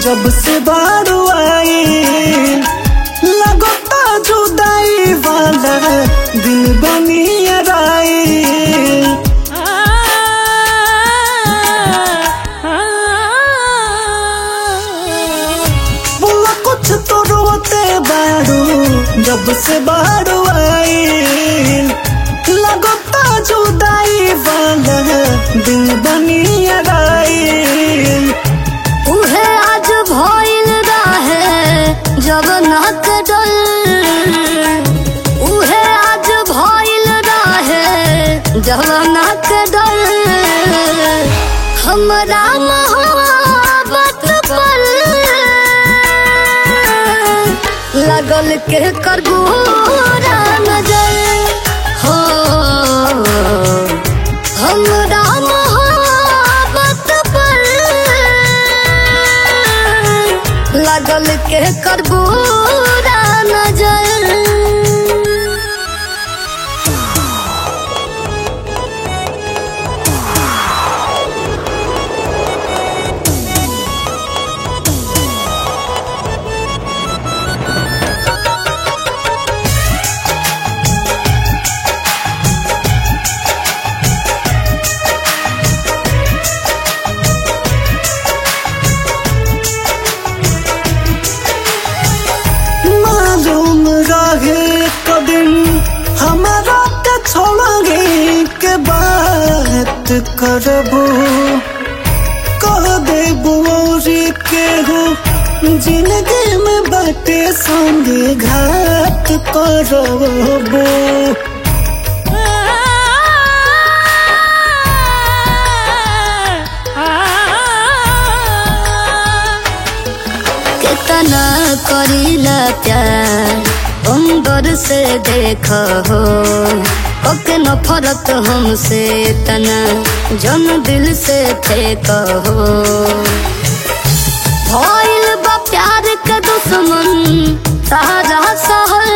जब से बारू आई लगता जुदाई वाला दिल बनी राई बोला कुछ तो रोते बारू जब से बारू आई लगता जुदाई वाला दिल बनी राई उहे आज भइल रहे जब नाक डल उहे आज भइल रहे जब नाक डल हमरा मोहब्बत पर लगल के करबूरा नजर हो हमरा मोहब्बत पर लगल के करबूरा नजर मालूम रहे कदिन हमारा के छोड़ोगे के बात करबो कह देबो औरी के हो जिंदगी में बाटे संगे घात करबो कितना करीला प्यार अंदर से देख हो ओके नफरत हमसे तना जन दिल से थे कहो भइल बा प्यार के दुश्मन सारा सहर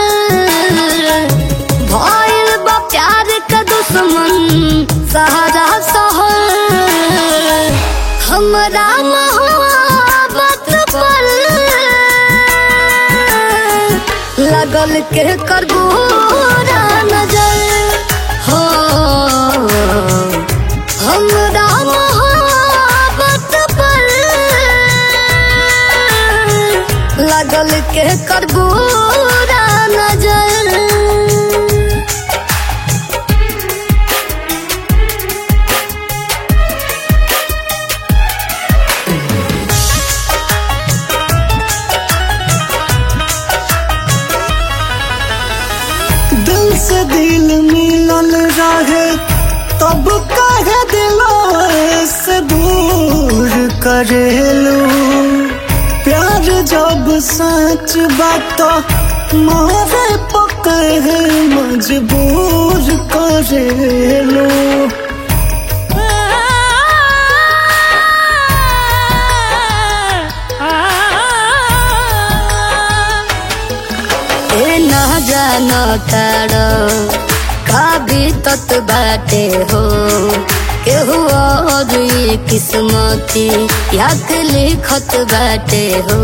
भइल बा प्यार के दुश्मन सारा सहर हमरा मोहब्बत पर लगल के करबूरा नजर हो हमरा मोहब्बत पर लगल के करबूरा नजर दिल से दिल मिलल रहे तब कहे दिलों से दूर करेलू प्यार जब सच बात मारे पकड़े मजबूर करेलू ए ना जानो तारो का भी तत बाटे हो केहू और ई किस्मती याद लिखत बाटे हो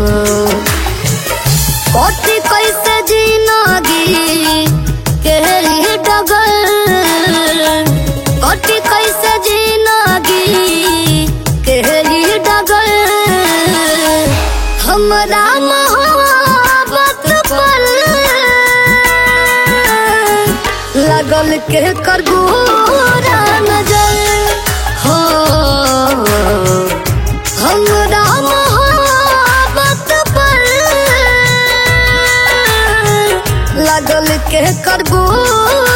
कथी कैसे जिंदगी केहरी डगर कथी कैसे जिंदगी केहरी डगर हमरा मोहब्बत पर लगल के करबूरा नजर हो हमरा मोहब्बत पर लगल के करबूरा